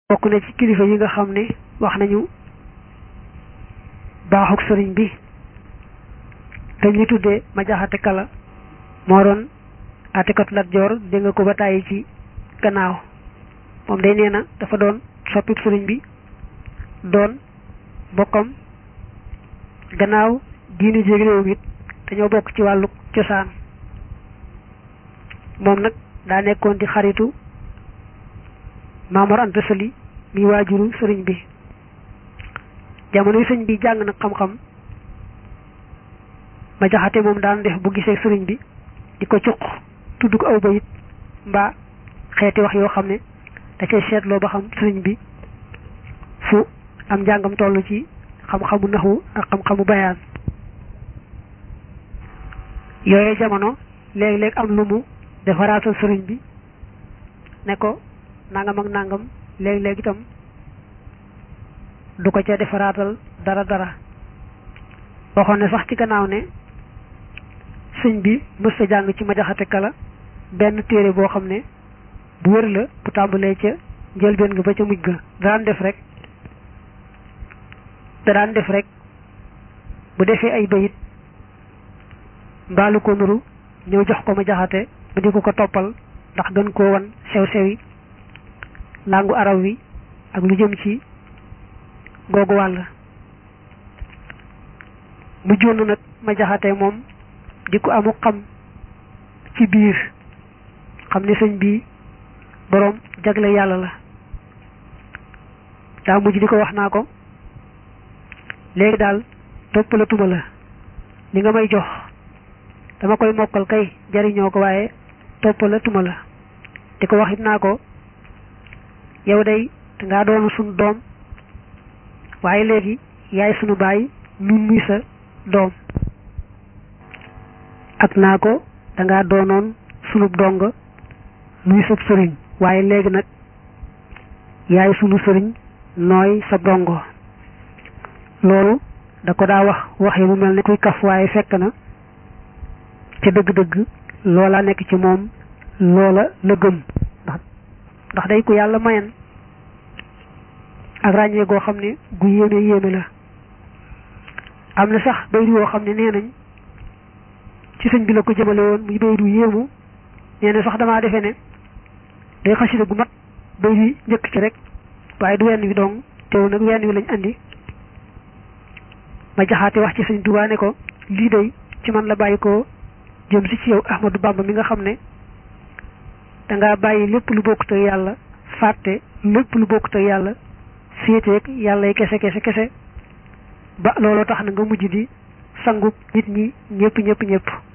bokk na ci kilifa yi nga xam ne wax nañu baaxuk sëriñ bi te ñu tuddee ma jaxate kala moo doon atekatu Lat Joor dégg nga ko ba tàyyi ci gannaaw moom day nee na dafa doon soppib sëriñ bi doon bokkam gannaaw diinu jéeg réew mi dañoo bokk ci wàllu cosaan moom nag daa nekkoon di xaritu Maamor Anta Sali mi waajuru sëriñ bi jamono yi sëriñ bi jàng nag xam-xam ma jaxate moom daan def bu gisee sëriñ bi di ko cuq tudd ko aw bayit mbaa xeeti wax yoo xam ne da cay seetloo ba xam sëriñ bi fu am njàngam toll ci xam-xamu naxu ak xam-xamu bayaan yooye jamono léeg-léeg am lu mu defaraatal sëriñ bi ne ko nangam ak nangam léeg-léeg itam du ko ca defaraatal dara dara waxoon ne sax ci gannaaw ne sëñ bi mës sa jàng ci ma jaxate kala benn téere boo xam ne bu wër la bu tàmbalee ca njëlbeen nga ba ca mujj ga daan def rek da daan def rek bu defee ay bayit mbaalu ko nuru ñëw jox ko ma jaxate ba di ko ko toppal ndax gën koo wan sew-sew yi làngu araw wi ak lu jëm ci googu wàll mu jonn nag ma jaxate moom di ko amu xam ci biir xam ne sëñ bi boroom jagle yàlla la daa mujj di ko wax naa ko léegi daal toppalatuma la li nga may jox dama koy mokkal kay jariñoo ko waaye toppalatuma la di ko wax it naa ko yow day dangaa doon sunu doom waaye léegi yaay sunu baay nun muy sa doom ak naa ko dangaa doonoon sunub dong nuy sab sëriñ waaye léegi nag yaay sunu sëriñ nooy sa dongo loolu da ko daa wax wax yi mu mel ne kuy kaf waaye fekk na ca dëgg-dëgg loola nekk ci moom loola la gëm ndax ndax day ku yàlla mayen ak ràññee goo xam ne gu yéeme yéeme la am na sax bayru yoo xam ne nee nañ ci sëñ bi la ko jëmale woon muy bayru yéemu nee na sax damaa defee ne day xasida gu mat bayru yi njëkk ci rek waaye du wenn wi dong teew nag wenn wi lañ andi ma jaxaate wax ci sëñ Tuubaa ne ko lii day ci man la bàyyi ko jëm si ci yow Ahmadou Bamba mi nga xam ne dangaa bàyyi lépp lu bokkut ak yàlla fàtte lépp lu bokkut ak yàlla féeteeg yàlla yi kese kese kese ba looloo tax na nga mujj di sangu nit ñi ñëpp ñëpp ñëpp